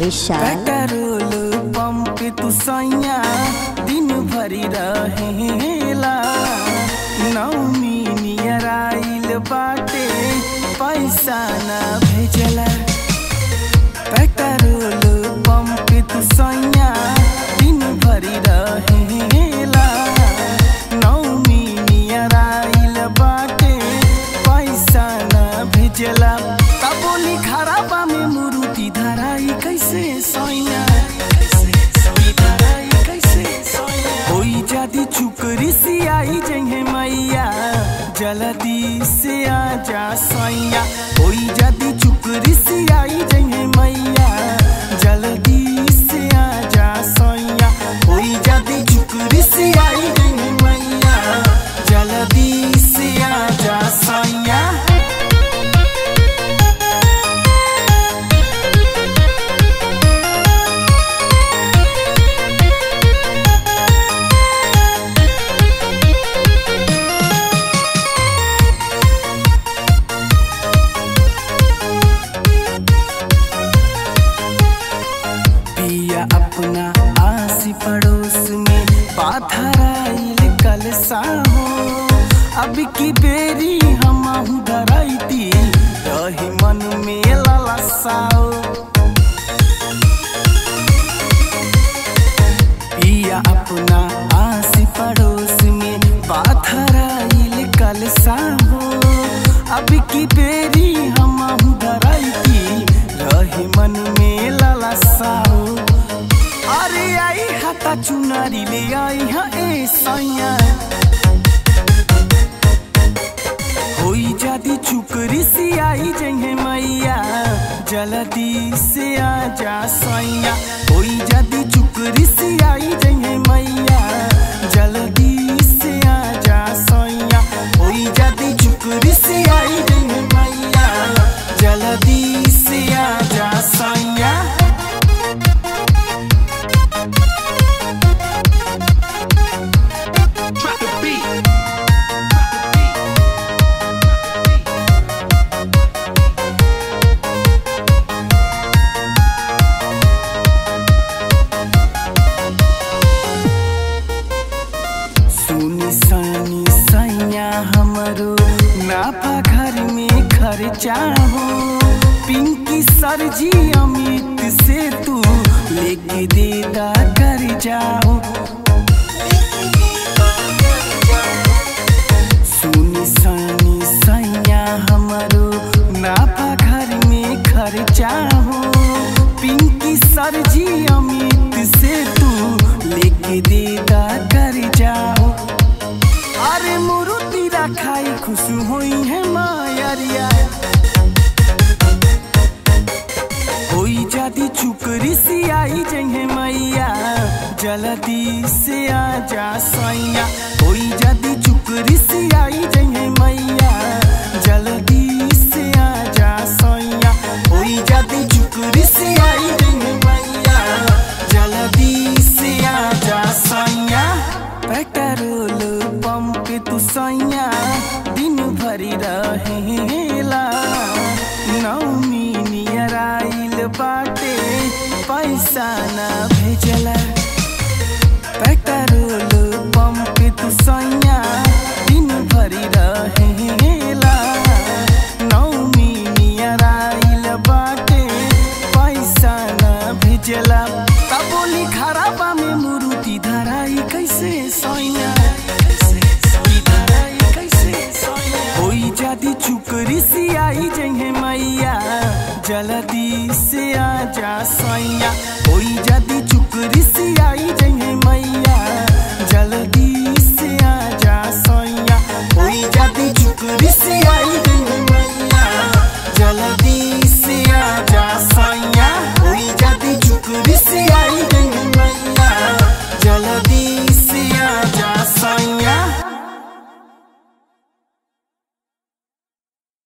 विशाल petrol pump तू सैया दिन भरी रहेला नौमी नियर आइल बाटे पैसा ना भेजला पेट्रोल पंप तू सैया दिन भरी रहेला नौमी नियर आइल बाटे पैसा ना भेजला तबोली खराबा में मुरुति धराई कैसे सैया होई जादी चुकरी सी आई जहे मैया जल्दी से आ जा सैया होई जादी चुकरी सी आई जहे मैया जल्दी से आ जा सैया होई जादी चुकरी सी आई जहे मैया जल्दी से आ जा सैया पिया अपना आसी पड़ोस में पाथराइल कल साहो अब की बेरी हम धराइती रही मन में ललसाओ पिया अपना आसी पड़ोस में पाथराइल कल साहो अब की बेरी हम धराइती रही मन में ललसाओ अरे आई हाथा चुनारी ले आई हा ए सैया होई जादी चुकरी सी आई जहे मैया जल्दी से आ जा सैया होई जादी चुकरी सी आई जहे मैया जल्दी से आ जा सैया होई जादी चुकरी सी आई जहे मैया जल्दी से आ जा सैया सुनी सानी सैया हमरो नाफा घर में खर्चा हो पिंकी सरजी अमित से तू लेके देदा कर जाओ सुनी सानी सैया हमरो नाफा घर में खर्चा हो पिंकी सरजी अमित से तू लेके देदा कर जाओ अरे मुरुति रखाई खुश होई है मायरिया होई जादी चुकरी सी आई जहे मैया जल्दी से आ जा सैया होई जादी चुकरी सी आई जहे मैया जल्दी से आ जा सैया होई जादी चुकरी सी आई जहे मैया जल्दी से आ जा सैया पेट्रोल पंप तू सैया दिन भरी रहेला नौमी नियर आइल बाटे पैसा ना भेजला पेट्रोल पंप तू सैया दिन भरी रहेला नौमी नियर आइल बाटे पैसा ना भेजला तबोली खराबा में मुरुति धराई कैसे सैया होई जादी चुकरी सी आई जहे मैया जल्दी से आ जा सैया